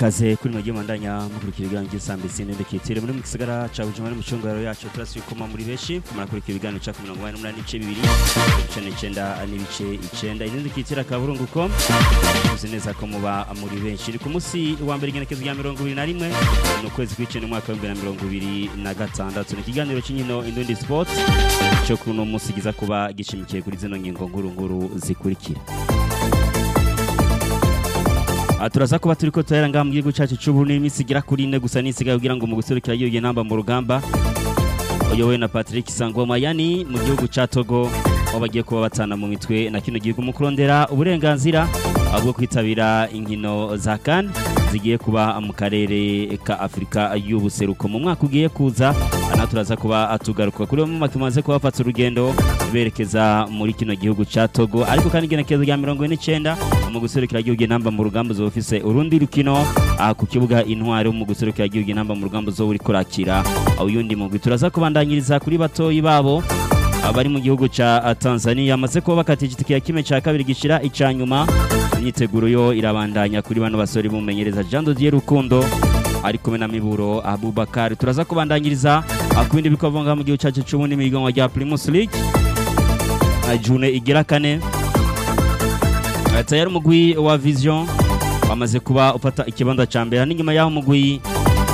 ikaze kuri mwagiye mandanya mukurikira ibiganiro by'isambisi n'indekitire muri mu gisagara ca Bujumbura mu cungaro yacu turasuye koma muri benshi murakurikira ibiganiro ca 88 n'ibice bibiri ibice n'icenda n'ibice icenda indekitire akaburunguko uzi neza ko muba muri benshi ni ku munsi wa mbere igenekezo rya mirongo ibiri na rimwe ni ukwezi kw'icenda umwaka w'ibihumbi na mirongo ibiri na gatandatu ni ikiganiro c'inkino indundi sport co kuri uno munsi giza kuba gishimikiye kuri zino ngingo nkuru nkuru zikurikira Aha turaza kuba turiko turahera ngaha mu gihugu cacu c'Uburundi iminsi igera kuri ine gusa n'isigaye kugira ngo mu guserukira yiyo namba mu rugamba uyobowe na Patrick Sangoma yani mu gihugu ca Togo aho bagiye kuba batana mu mitwe na kino gihugu mu kurondera uburenganzira bwo kwitabira inkino za CAN zigiye kuba mu karere ka Afrika y'ubuseruko mu mwaka ugiye kuza ana turaza kuba atugaruka kuri bamwe makimaze kuba bafata urugendo berekeza muri kino gihugu ca Togo ariko kandi igenekezo rya 49 mu guserukira igihugu namba mu rugamba zo ofise urundi rukino aha ku kibuga intwari mu guserukira igihugu namba mu rugamba zo uri kurakira uyundi mugwi turaza kubandanyiriza kuri batoyi babo abari mu gihugu ca Tanzania amaze kuba bakatije itike ya kimwe ca kabiri gishira ica nyuma imyiteguro yo irabandanya kuri bano basore bumenyereza Jean Dodier Rukundo ari kumwe na Miburo Abubakar turaza kubandanyiriza ku bindi bikovanga mu gihugu cacu c'ubundi mu iganwa rya Primus League june igira kane tayari umugwi wa Vision wamaze kuba ufata ikibanza ca mbere n'inyuma yaho umugwi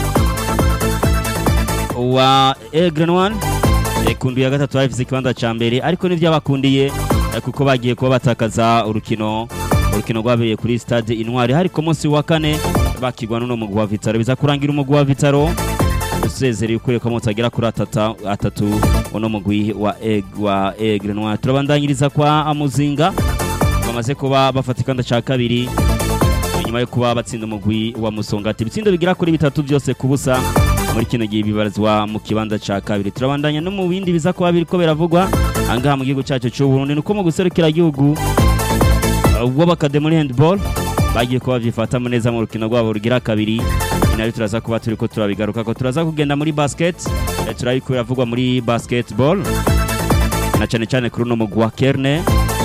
wa Egren One kundu ya gatatu bafise ikibanza ca mbere ariko nivyabakundiye kuko bagiye kuba batakaza urukino urukino rwabereye kuri stade Intwari hari ku munsi wa kane bakigwa n'uno mugwi wa Vitaro biza kurangira umugwi wa Vitaro usezereye ukuriye ko mutagera kuri atata atatu uno mugwi wa Eg wa Egren One turabandanyiriza kwa Amuzinga bamaze kuba bafata ikanda ca kabiri nyuma yo kuba batsinda umugwi wa Musongati ibitsindo bigira kuri bitatu byose kubusa muri kino gihe bibarizwa mu kibanza ca kabiri turabandanya no mu bindi biza kuba biriko biravugwa angaha mu gihugu cacu c'u Burundi nuko mu guserukira igihugu ubwo bakade muri handball bagiye kuba byifatamo neza mu rukino rwabo rugira kabiri inari turaza kuba turiko turabigaruka ko turaza kugenda muri basket turabiko biravugwa muri basketball na cane cane kuri uno mugwi wa Kerne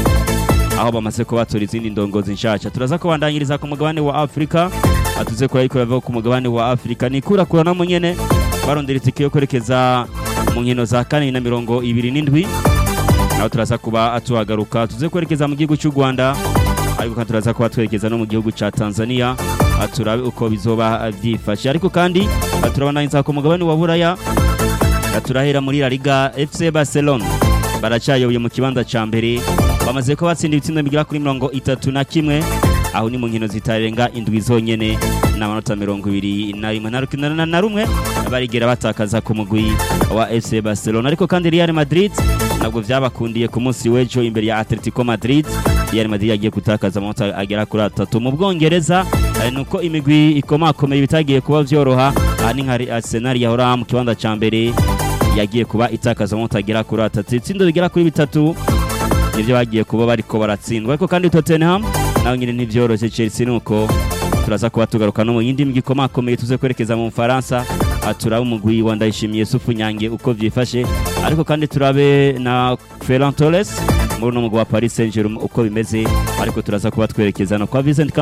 aho bamaze kubatora izindi ndongozi nshasha turaza kubandanyiriza ku mugabane wa Afrika atuze kuri ariko bava ku mugabane wa Afrika ni kura kura no munyene barondera itike yo kwerekeza mu nkino za kane na mirongo ibiri n'indwi naho turaza kuba atuhagaruka tuze kwerekeza mu gihugu cy'u Rwanda ariko kandi turaza kuba twerekeza no mu gihugu ca Tanzania turabe uko bizoba vyifashe ariko kandi turabandanyiriza ku mugabane wa Buraya turahera muri La Liga FC Barcelona baracayoboye mu kibanza ca mbere bamaze ko batsinda ibitsindo bigera kuri mirongo itatu na kimwe aho ni mu nkino zitarenga indwi zonyene n'amanota mirongo ibiri na rimwe na rukino na rumwe barigera batakaza ku mugwi wa FC Barcelona ariko kandi Real Madrid nabwo vyabakundiye ku munsi w'ejo imbere ya Atletico Madrid Real Madrid yagiye gutakaza amanota agera kuri atatu mu Bwongereza nuko imigwi ikomakomeye bitagiye kuba vyoroha aha ni nka Arsenal yahora mu kibanza ca mbere yagiye kuba itakaza amanota agera kuri atatu itsindo bigera kuri bitatu nivyo bagiye kuba bariko baratsindwa ariko kandi Tottenham nawe nyine ntibyoroshye Chelsea nuko turaza kuba tugaruka no mu yindi migi ikomakomeye tuze kwerekeza mu Faransa turaba umugwi wa Ndayishimiye Sufu Nyange uko vyifashe ariko kandi turabe na Ferran Torres muri uno mugwi wa Paris Saint-Germain uko bimeze ariko turaza kuba twerekeza no kwa Vincent